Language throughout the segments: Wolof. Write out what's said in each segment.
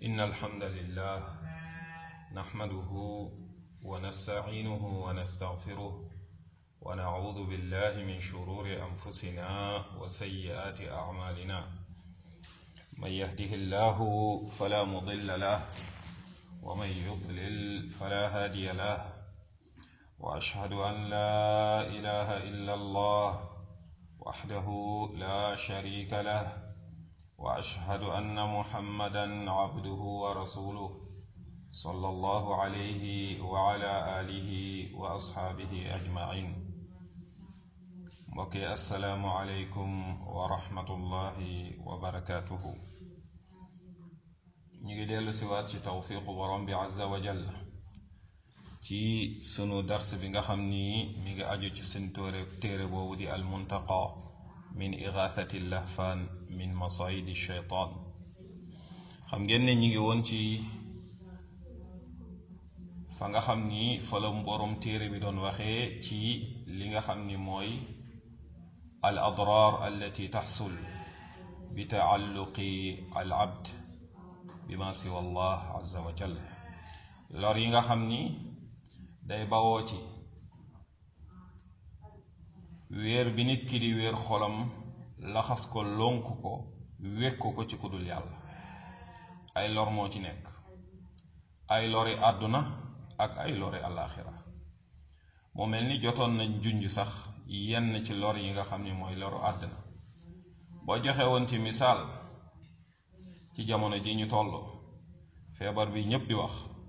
إن الحمد لله نحمده ونستعينه ونستغفره ونعوذ بالله من شرور أنفسنا وسيئات أعمالنا من يهده الله فلا مضل له ومن يضلل فلا هادي له وأشهد أن لا إله إلا الله وحده لا شريك له واشهد ان محمدا عبده ورسوله صلى الله عليه وعلى اله واصحابه اجمعين mbokki assalaamu aleykum wa rahmatullahi wa barakaatuhu ñu ngi dellu siwaat ci tawfiqu borom bi azza wa jalla ci sunu dars bi nga xam ni mi ngi aju ci seen tóore téere boobu di almuntaqa min igathati lahfaan min masayidi shaytaan xam ngeen ne ñi ngi woon ci fa nga xam ni fa la borom téere bi doon waxee ci li nga xam ni mooy al adraar allati taxsul bi taalluqi al abd bima siwa allah azza wa jal lor yi nga xam ni day bawoo ci wéer bi nit ki di wéer xolam laxas ko lonk ko wekk ko ci kudul yàlla ay lor moo ci nekk ay lori àdduna ak ay lori àllaaxira moo mel ni jotoon nañ junj sax yenn ci lor yi nga xam ni mooy loru àdduna boo joxe woon ci misaal ci jamono ji ñu toll feebar bi ñépp di wax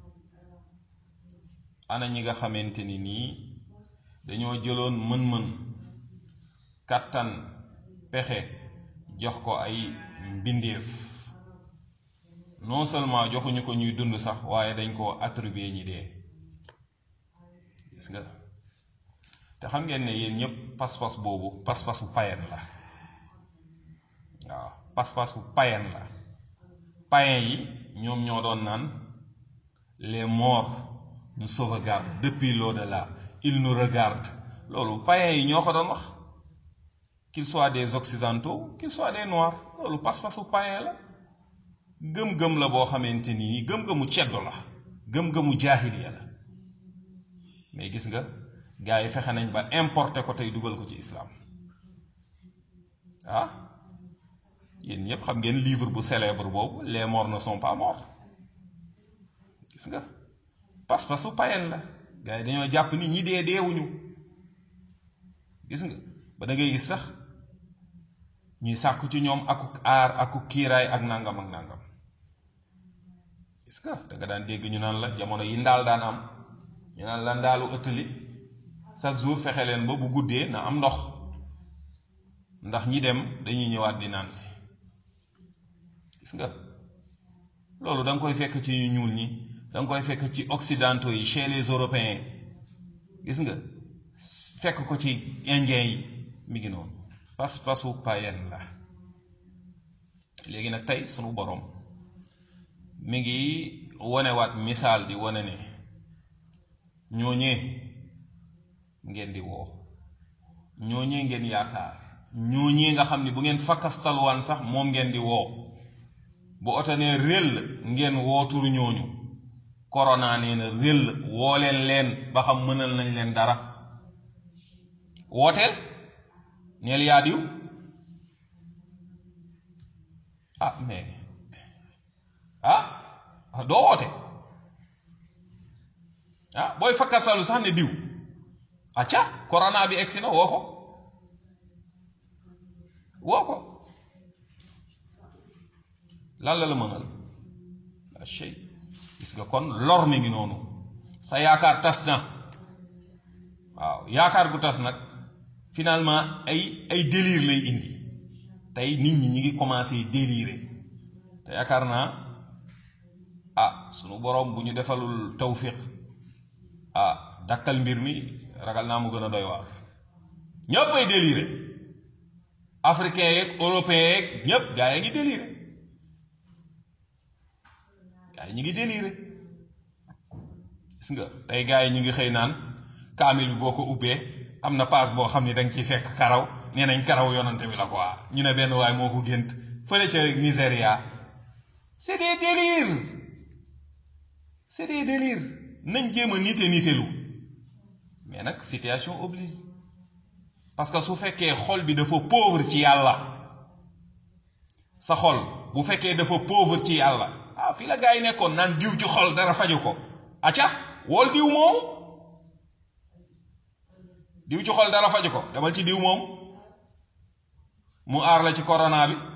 ana ñi nga xamante ni nii dañoo jëloon mën-mën kàttan pexe jox ko ay mbindeef non seulement joxuñu ko ñuy dund sax waaye dañ koo attribuer ñi dee gis nga te xam ngeen ne yéen ñépp pas-pas boobu pas-pasu payen la waaw pas-pasu payen la payen yi ñoom ñoo doon naan les morts nous sauvegardent depuis l'au-delà ils nous regardent loolu payen yi ñoo ko doon wax qu'ils soient des occidentaux qu'ils soient des noirs loolu pas-pasu payen la gëm-gëm la boo xamante ni gëm-gëmu ceddo la gëm-gëmu jaahiliya la mais gis nga gars yi fexe nañ ba importer ko tey dugal ko ci islam ah yéen ñëpp xam ngeen livre bu célèbre boobu les morts ne sont pas morts gis nga pas-pasu payen la gars yi dañoo jàpp ni ñi dee deewuñu gis nga ba da ngay gis sax ñuy sàkku ci ñoom aku aar aku kiiraay ak nangam ak nangam gis nga da nga daan dégg ñu naan la jamono yi ndaal daan am ñu naan la ndaalu ëttali chaque jour fexe leen ba bu guddee na am ndox ndax ñi dem dañuy ñëwaat di naan si gis nga loolu da nga koy fekk ci ñu ñuul ñi da nga koy fekk ci occidentaux yi chez les européens gis nga fekk ko ci indien yi mi ngi noonu pas-pasu payen la léegi nag tey sunu boroom mi ngi wonewaat misaal di wone ne ñooñee ngeen di woo ñooñee ngeen yaakaar ñooñee nga xam ni bu ngeen fakkastaluwaan sax moom ngeen di woo bu oto nee réll ngeen wooturu ñooñu korona nee na réll woo leen leen ba xam mënal nañ leen dara wooteel neel yaa diw ah mais ah doo woote ah booy fakkat salu sax ne diw acca corona bi egsi na woo ko woo ko lan la la mënal la shay gis nga kon lor mi ngi noonu sa yaakaar tas na waaw yaakaar gu tas nag finalement ay ay délire lay indi tey nit ñi ñi ngi commencé délirer te yaakaar naa ah sunu boroom bu ñu defalul tawfiq ah dakkal mbir mi ragal naa mu gën a doy waar ñépp ay délirer africain yeeg européen yeeg ñépp gaa yi ngi délirer gaa yi ñi ngi délirer gis nga tey gaa yi ñi ngi xëy naan kaamil bi boo ko ubbee am na paas boo xam ni da nga ciy fekk karaw nee nañ karaw yonante bi la quoi ñu ne benn waay moo ko gént fële ca Nigeria c'est des délires c'est des délires nañ jéem a nite nitelu mais nag situation oblige parce que su fekkee xol bi dafa pauvre ci yàlla sa xol bu fekkee dafa pauvre ci yàlla ah fii la gaa yi nekkoon naan diw ci xol dara faju ko acca wool diw moom diw ci xol dara faju ko demal ci diw moom mu aar la ci corona bi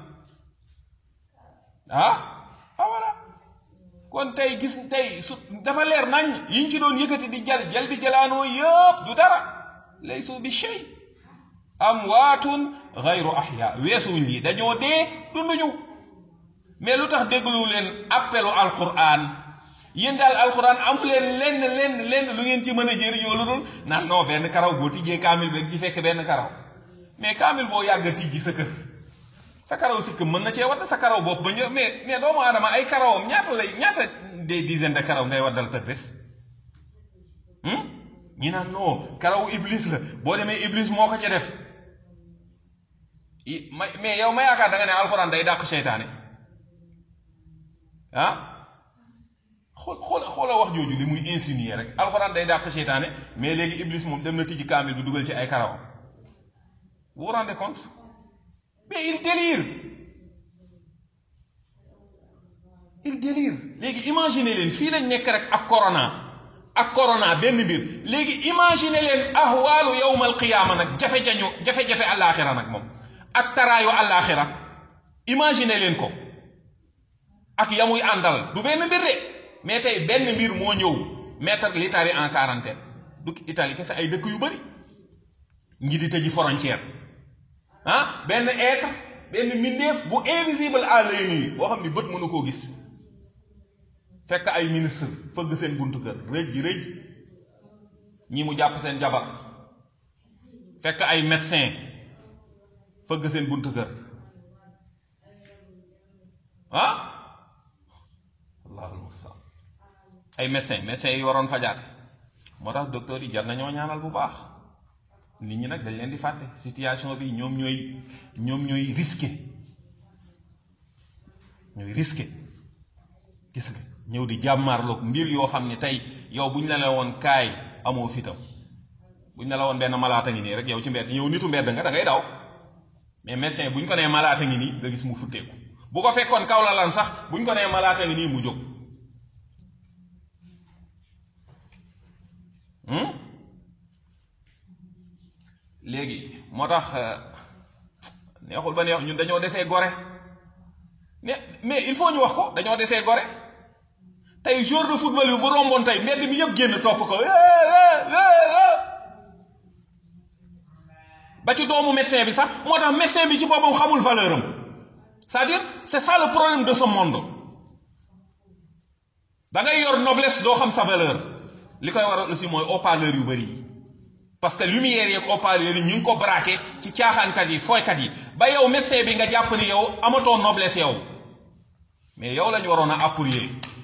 ah ah voilà kon tey gis tey su dafa leer nañ yiñ ci doon yëkkati di jal jal bi jalaanoo yëpp du dara laysu bi shay amwaatun gayru ahya weesuwuñ lii dañoo dee dunduñu mais lu tax déglu leen appelu alquran yéen daal alquran amu leen lenn lenn lenn lu ngeen ci mën a jëriñoo lu dul naan non benn karaw boo tijjee kaamil beeg ci fekk benn karaw mais kaamil boo yàgg a tijji sa kër sa karaw sikk mën na cee wadd sa karaw bopp ba ñëw mais mais doomu aadama ay karawam ñaata lay ñaata des dizaines de karaw ngay waddal per bés ñi naan non karawu iblis la boo demee iblis moo ko ca def mais yow ma yaakaar da nga ne alxuraan day dàq seytaane ah xool xool xoola wax jooju li muy insinuer rek alxuraan day dàq seytaane mais léegi iblis moom dem na tijji kaamil bi dugal ci ay karawam vous vous rendez compte mais il délire il délire léegi imaginer leen fii lañ nekk rek ak corona ak corona benn mbir léegi imaginer leen ahwaalu yawmal qiyaama nag jafe-jañu jafe-jafe àllaaxira nag moom ak taraayu àllaaxira imaginer leen ko ak yamuy àndal du benn mbir de mais tey benn mbir moo ñëw mettre l'Italie en quarantaine du Italie kese ay dëkk yu bari ngi di tëji frontière ah benn être benn mbindeef bu invisible à l'œil nu boo xam ni bët mënu koo gis fekk ay ministre fëgg seen buntu kër rëj ji rëj ñi mu jàpp seen jabar fekk ay médecin fëgg seen buntu kër ah allahul mustaan ay médecin médecin yi waroon fajaate moo tax docteur yi jar nañoo ñaanal bu baax nit ñi nag dañ leen di fàtte situation bi ñoom ñooy ñoom ñooy risqué ñooy risqué gis nga ñëw di jàmmaarloog mbir yoo xam ne tey yow bu ñu la la woon kaay amoo fitam bu ñu la la woon benn malaata ngi nii rek yow ci mbedd yow nitu mbedd nga da ngay daw mais médecin bu ñu ko nee malaata ngi nii nga gis mu futteeku bu ko fekkoon kaw la lan sax bu ñu ko nee malaata ngi nii mu jóg léegi moo tax neexul ba neex ñun dañoo desee gore ne mais il faut ñu wax ko dañoo desee gore tey jour de football bi bu romboon tey mbedd mi yëpp génn topp ko ba ci doomu médecin bi sax moo tax médecin bi ci boppam xamul valeur am c'est-à-dire c'est ça le problème de ce monde da ngay yor noblesse doo xam sa valeur li koy waral aussi mooy haut-parleur yu bari yi parce que lumière yeeg haut-parleur yi ñu ngi ko braqué ci caaxaankat yi fooykat yi ba yow médecin bi nga jàpp ni yow amatoo noblesse yow mais yow lañu waroon a appuyer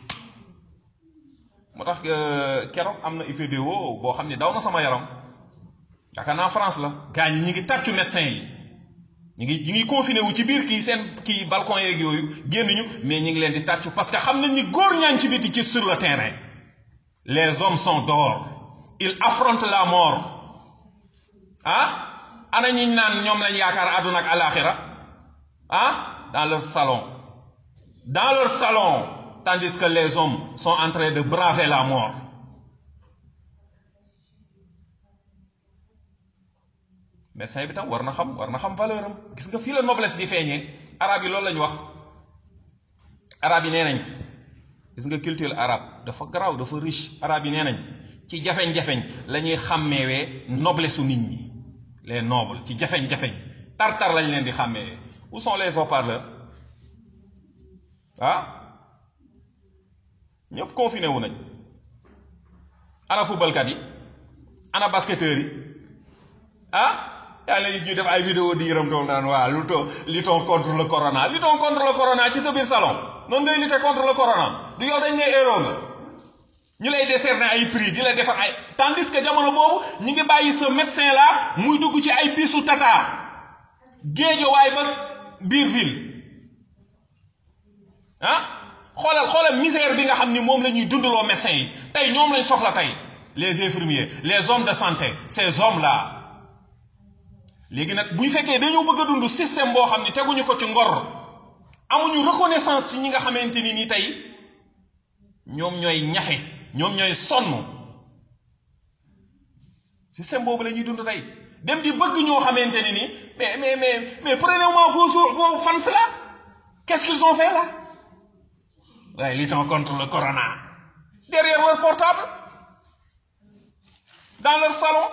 moo tax keroog am na vidéo boo xam ne daw na sama yaram yaakaar naa France la gars ñi ñi ngi tàccu médecin yi ñi ngi ñi ngi confiné wu ci biir kii seen kii balcon yeeg yooyu génnuñu mais ñi ngi leen di tàccu parce que xam nañ ni góor ñaa ci biti ci sur le terrain les hommes sont dehors ils affrontent la mort ah ana ñi naan ñoom lañ yaakaar àdduna ak alaxira ah dans leur salon dans leur salon tandis que les hommes sont en train de braver la mort médecin bi tam war na xam war na xam valeur am gis nga fii la noblesse di feeñee arab yi loolu lañu wax arab yi nee nañ gis nga culture arabe dafa garaaw dafa riche arab yi nee nañ ci jafeñ-jafeñ la ñuy xàmmeewee noblesse su nit ñi les nobles ci jafeñ-jafeñ tar-tar lañ leen di xàmmeewee où sont les haut-parleurs ah ñëpp confiné wu nañ ana footballkat yi ana basketteurs yi ah yaa ngi ñu def ay vidéo di yërëm doon naan waa luttons luttons contre le corona luttons contre le corona ci sa biir salon noonu ngay lutter contre le corona du yow dañ ne héros nga ñu lay décerner ay prix di la defar ay tandis que jamono boobu ñi ngi bàyyi ce médecin là muy dugg ci ay bisu tata géejo waay ba biir ville ah xoolal xoolal misère bi nga xam ni moom la ñuy dundaloo médecins yi tey ñoom lañ soxla tey les infirmiers les hommes de santé ces hommes là léegi nag bu ñu fekkee dañoo bëgg a dund système boo xam ni teguñu ko ci ngor amuñu reconnaissance ci ñi nga xamante ni ni tey ñoom ñooy ñaxe ñoom ñooy sonn système boobu la ñuy dund tey dem di bëgg ñoo xamante ne ni mais mais mais mais prenez-moi vos vos fans là qu'est-ce qu'ils ont fait là waaye luttons contre le corona derrière leur portable dans leur salon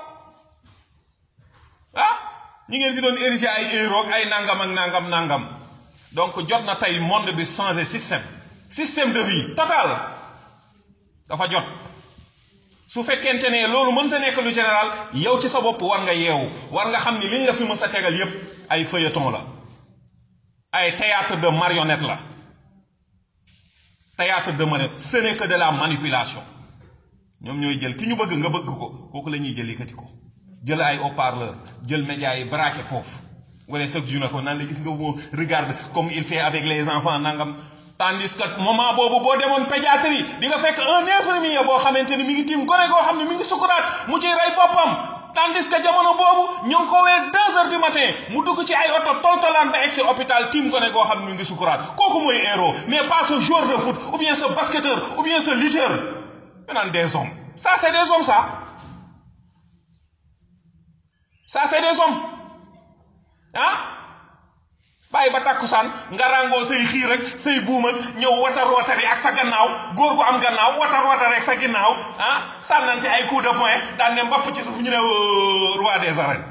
ah ñi ngeen fi doon ériger ay héros ay nangam ak nangam nangam donc jot na tey monde bi changer système système de vie total dafa jot su fekkente ne loolu mënta nekk lu général yow ci sa bopp war nga yeewu war nga xam ni liñ la fi mës a tegal yépp ay feuilleton la ay théâtre de marionnette la théâtre de marionnette ce n'est que de la manipulation ñoom ñooy jël ki ñu bëgg nga bëgg ko kooku la ñuy jël yëkkati ko jël ay haut-parleur jël médias yi braqué foofu wala chaque jour na ko nan la gis nga moo regarde comme il fait avec les enfants nangam tandis que moment boobu boo demoon pédiatrie di nga fekk un infirmier boo xamante ni mi ngi tiim gone goo xam ne mi ngi sukuraat mu ciy rey boppam tandis que jamono boobu ñu ngi ko wee deux heures du matin mu dugg ci ay oto toltolaan ba egg si hôpital tiim gone goo xam ne mi ngi sukuraat kooku mooy héros mais pas ce joueur de foot ou bien ce basketteur ou bien ce lutteur ñu naan des hommes ça c'est des hommes ça ça c'est des hommes ah bàyyi ba takkusaan nga ràngoo say xiir rek say buum ak ñëw watar watari ak sa gannaaw góor gu am gannaaw watar watari ak sa ginnaaw ah sànnante ay coup de poing daan ne mbapp ci suuf ñu ne roi des arènes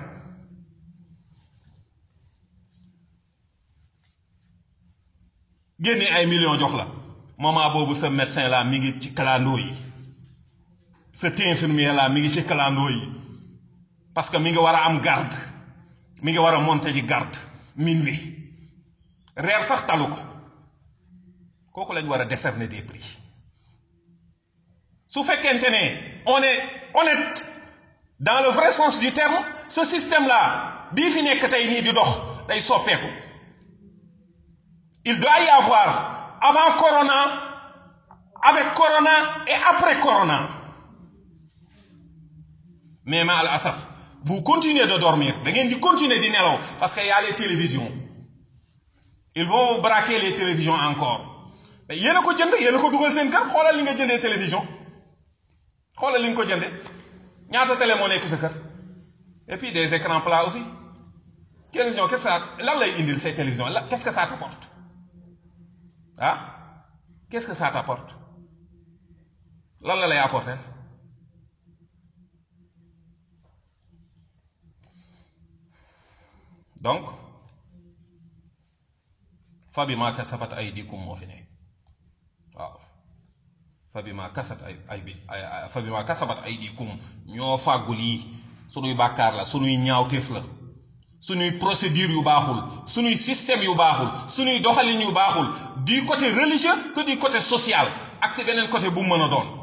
génne ay millions jox la moment boobu sa médecin la mi ngi ci clando yi sa infirmier la mi ngi ci clando yi parce que mi ngi war a am garde mi ngi war a monter ji garde minuit reer sax talu ko kooku lañ war a décerner des prix su fekkente ne on est honnête dans le vrai sens du terme ce système là bii fi nekk tey nii di dox day soppeeku il doit y avoir avant corona avec corona et après corona mais ma al asaf vous continuez de dormir da ngeen di continuer di nelaw parce que y a les télévisions ils vont braquer les télévisions encore yéen a ko jënd yéen a ko dugal seen kër xoolal li nga jëndee télévision xoolal li nga ko jëndee ñaata télé moo nekk sa kër et puis des écrans plats aussi télévision qu'est-ce que ça lan lay indil ces télévisions la qu'est-ce que ça t'apporte ah qu'est-ce que ça t'apporte lan la lay apporter donc fa bi ma kasabat aydikum moo fi ne waaw fa bi ma kasat ay ay bi fa bi ma kasabat aydikum ñoo fàggul yi sunuy bàkkaar la sunuy ñaawteef la sunuy procédure yu baaxul sunuy système yu baaxul sunuy doxalin yu baaxul du côté religieux que du côté social ak si beneen côté bu mu mën a doon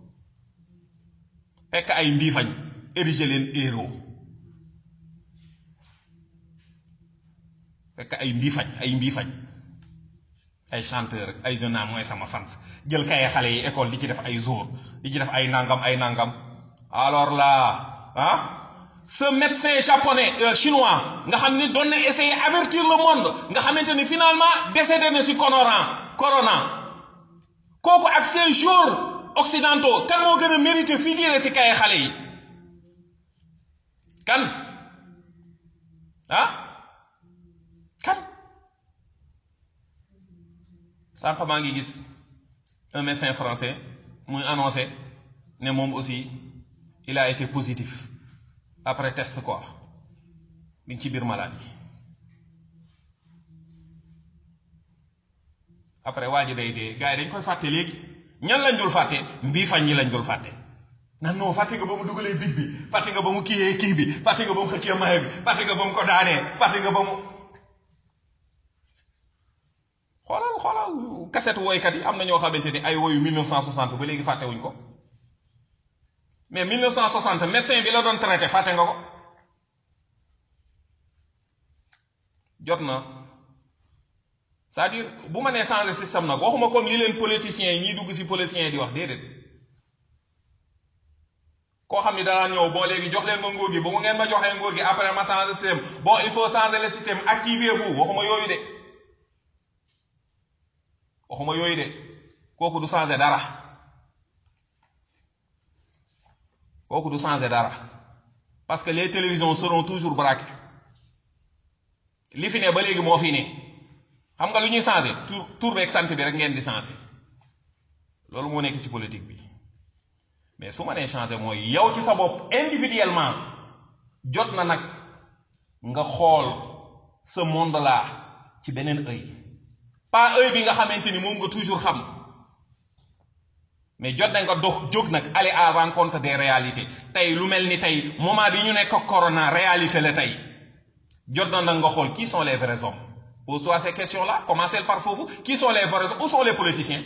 fekk ay mbiifañ ériger leen héros fekk ay mbiifañ ay mbiifañ ay chanteur ay jeune mooy sama fans jël kay xale yi école di ci def ay jour di ci def ay nangam ay nangam alors là ah ce médecin japonais euh, chinois nga xam ni doon na essayer avertir le monde nga xamante ni finalement décédé na si corona corona kooku ak ces jours occidentaux kan moo gën a mérité figurer si kay xale yi kan ah kan sànq maa ngi gis un médecin français muy annoncé ne moom aussi il a été positif après test quoi mi ngi ci biir maladie après waa ji day dee gars yi dañ koy fàtte léegi ñan lañ dul fàtte mbii fañ ñi lañ dul fàtte nan non fàtte nga ba mu dugalee big bi fàtte nga ba mu kiyee kii bi fàtte nga ba mu xëccee maye bi fàtte nga ba mu ko daanee fàtte nga ba mu xoolal xoolal kaset woykat yi am na ñoo xamante ni ay woyu 1960 ba léegi fàtte wuñ ko mais 1960 médecin bi la doon traité fàtte nga ko jot na c'est-à-dire bu ma nee changer système nag waxuma comme li leen politiciens yi ñiy dugg ci politiciens yi di wax déedéet koo xam ni danaa ñëw bon léegi jox leen ma nguur gi bu mu ngeen ma joxee nguur gi après ma changer système bon il faut changer le système activez-vous waxuma yooyu de waxuma yooyu de kooku du changer dara kooku du changer dara parce que les télévisions seront toujours braquées li fi ne ba léegi moo fi ne xam nga lu ñuy changer tur tur beeg sant bi rek ngeen di changer loolu moo nekk ci politique bi mais su ma nee changer mooy yow ci sa bopp individuellement jot na nag nga xool ce monde là ci beneen œil pas œil bi nga xamante ni moom nga toujours xam mais jot na nga dox jóg nag aller à rencontre des réalités tey lu mel ni tey moment bi ñu nekk corona réalité la tey jot na nag nga xool qui sont les vrais hommes pose-toi ces questions là commencez par foofu qui sont les vrais hommes où sont les politiciens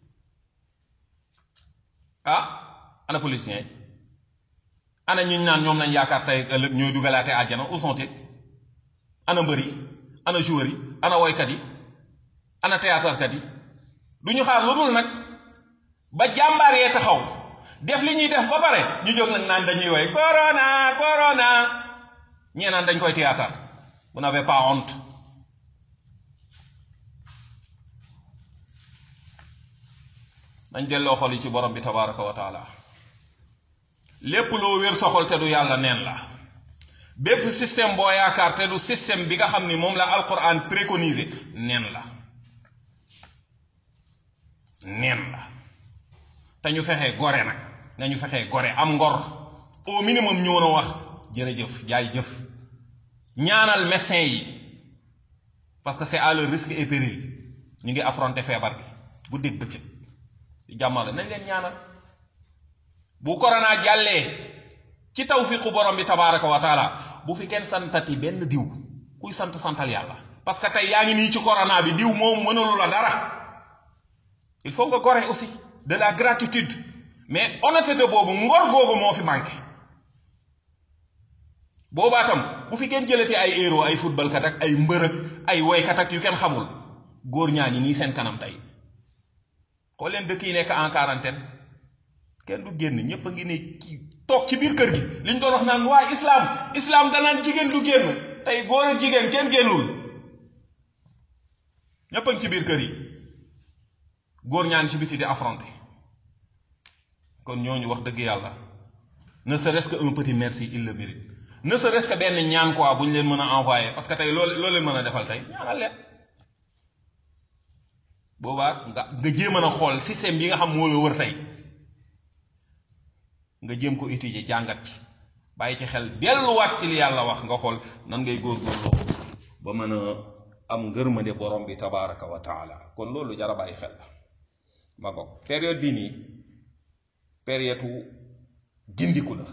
ah ana politiciens yi ana ñu naan ñoom nañ yaakaar tey ëllëg ñooy dugalaate àjjana où sont-ils ana mbër yi ana joueurs yi ana woykat yi ana théâtre kat yi du ñu xaar lu dul nag ba jàmbaar yee taxaw def li ñuy def ba pare ñu jóg nag naan dañuy woy corona corona ñee naan dañ koy théâtre vous n'avez pas honte nañ delloo xol yi ci borom bi tabaraka wa taala lépp loo wér soxol te du yàlla neen la bépp système boo yaakaar te du système bi nga xam ni moom la alquran préconisé neen la neen la te ñu fexee gore nag nañu fexee gore am ngor au minimum ñu woon a wax jërëjëf jaay jëf ñaanal médecin yi parce que c'est à leur risque et péril ñu ngi affronter feebar bi bu dégg bëccëg di jàmmale nañ leen ñaanal bu corona jàllee ci tawfiqu borom bi tabaraka wa taala bu fi kenn santati benn diw kuy sant santal yàlla parce que tey yaa ngi nii ci corona bi diw moom mënalu la dara il faut nga gore aussi de la gratitude mais honnêteté boobu ngor googu moo fi manqué boobaa tam bu fi kenn jëlati ay héros ay football kat ak ay mbërëg ay woykat ak yu kenn xamul góor ñaa ñi nii seen kanam tey xool leen dëkk yi nekk en quarantaine kenn du génn ñépp a ngi ne kii toog ci biir kër gi liñ doon wax naan waa islam islam danaan jigéen du génn tey góor ak jigéen kenn génnul ñépp a ngi ci biir kër yi góor ñaan ci biti di affronté kon ñooñu wax dëgg yàlla ne serait-ce que un petit merci il le mérite ne serait-ce que benn ñaan quoi bu ñu leen mën a envoyé parce que tey loolu loolu leen mën a defal tey ñaanal leen boobaa nga nga jéem a xool système bi nga xam moo la wër tey nga jéem ko étudier jàngat ci bàyyi ci xel delluwaat ci li yàlla wax nga xool nan ngay góorgóorloo ba mën a am ngërmande borom bi tabaraka wa taala kon loolu jara bàyyi xel la ma ko période bii nii période gindiku la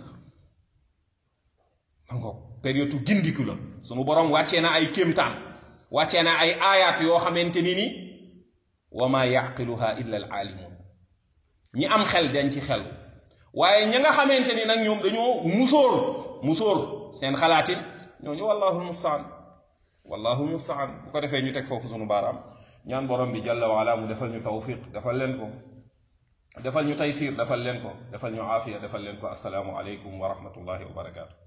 ma ko période gindiku la sunu borom wàccee na ay kéemtaan wàccee na ay aayaat yoo xamante ni ni wa ma yaqiluha illa al aalimun ñi am xel dañ ci xel waaye ña nga xamante ni nag ñoom dañoo musóor musóor seen xalaatin ñooñu wallahu mustaan wallahu mustaan bu ko defee ñu teg foofu sunu baaraam ñaan borom bi jalla wa ala mu defal ñu tawfiq defal leen ko defal ñu taysir defal leen ko defal ñu aafiya defal leen ko assalaamu aleykum wa rahmatullahi wa barakaatu